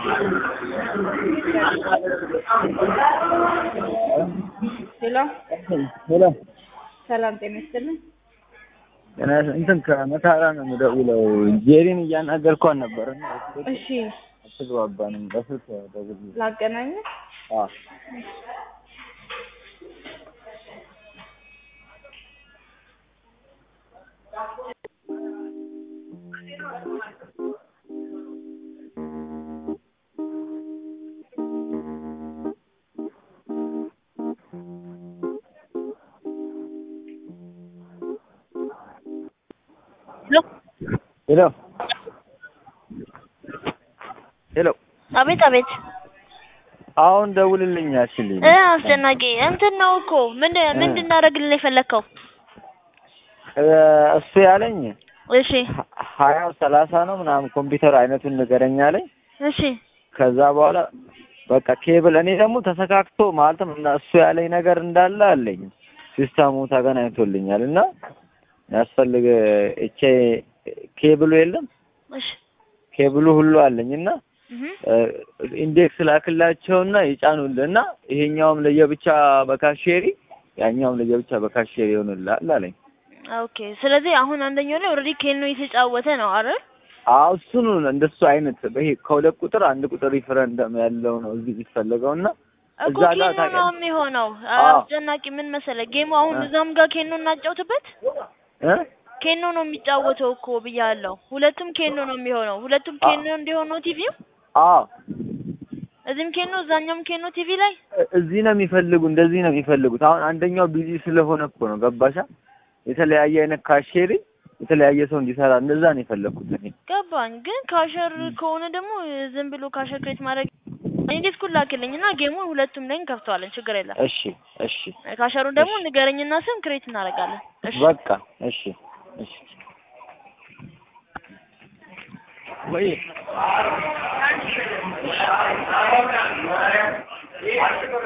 ሄሎ ሄሎ ሰላም ጤና ይስጥልኝ። ጤና እንትን ከመታራ ነው የምደውለው። ጄሪን እያናገርኳት ነበር እና እሺ አትግባባንም። በስልክ ደውል። ላገናኝ። አዎ ሄሎ ሄሎ አቤት አቤት አሁን ደውልልኝ አችልኝ እ አስጨናቂ እንትን ነው እኮ ምን ምን እንድናደርግልን የፈለግከው? እሱ ያለኝ እሺ ሀያ ሰላሳ ነው ምናምን ኮምፒውተር አይነቱን ንገረኝ አለኝ። እሺ ከዛ በኋላ በቃ ኬብል እኔ ደግሞ ተሰካክቶ ማለትም እና እሱ ያለኝ ነገር እንዳለ አለኝ ሲስተሙ ተገናኝቶልኛል እና ያስፈልግ እቼ ኬብሉ የለም እሺ ኬብሉ ሁሉ አለኝ እና እህ ኢንዴክስ ላክላቸውና ይጫኑልህ እና ይሄኛውም ለየብቻ በካሼሪ ያኛውም ለየብቻ በካሼሪ ይሆንልሃል አለኝ። ኦኬ ስለዚህ አሁን አንደኛው ላይ ኦልሬዲ ኬኖ የተጫወተ ነው አይደል? አዎ እሱን እንደሱ አይነት ይሄ ከሁለት ቁጥር አንድ ቁጥር ሪፈረንደም ያለው ነው እዚህ የሚፈለገው እና እኮ እዛ ጋር ኬኖ ነው ታውቂያለሽ የሚሆነው። አዎ። አስጨናቂ ምን መሰለህ ጌሙ አሁን እ እዛም ጋር ኬኖ እናጫውትበት። እ ኬኖ ነው የሚጫወተው እኮ ብያለሁ። ሁለቱም ኬኖ ነው የሚሆነው። ሁለቱም አ- ኬኖ እንዲሆን ነው ቲቪው። አዎ እዚህም ኬኖ እዛኛውም ኬኖ ቲቪ ላይ እ- እዚህ ነው የሚፈልጉ እንደዚህ ነው የሚፈልጉት። አሁን አንደኛው ቢዚ ስለሆነ እኮ ነው ገባሻ? የተለያየ አይነት ካሼሪ የተለያየ ሰው እንዲሰራ እንደዛ ነው የፈለኩት እኔ። ገባኝ። ግን ካሸር ከሆነ ደግሞ ዝም ብሎ ካሸር ክሬት ማድረግ እኔ ዲስኩን ላክልኝ እና ጌሙን ሁለቱም ላይ እንከፍተዋለን። ችግር የለም። እሺ እሺ ካሸሩን ደግሞ እሺ ንገረኝና ስም ክሬት እናደርጋለን። እሺ በቃ እሺ እሺ ወይ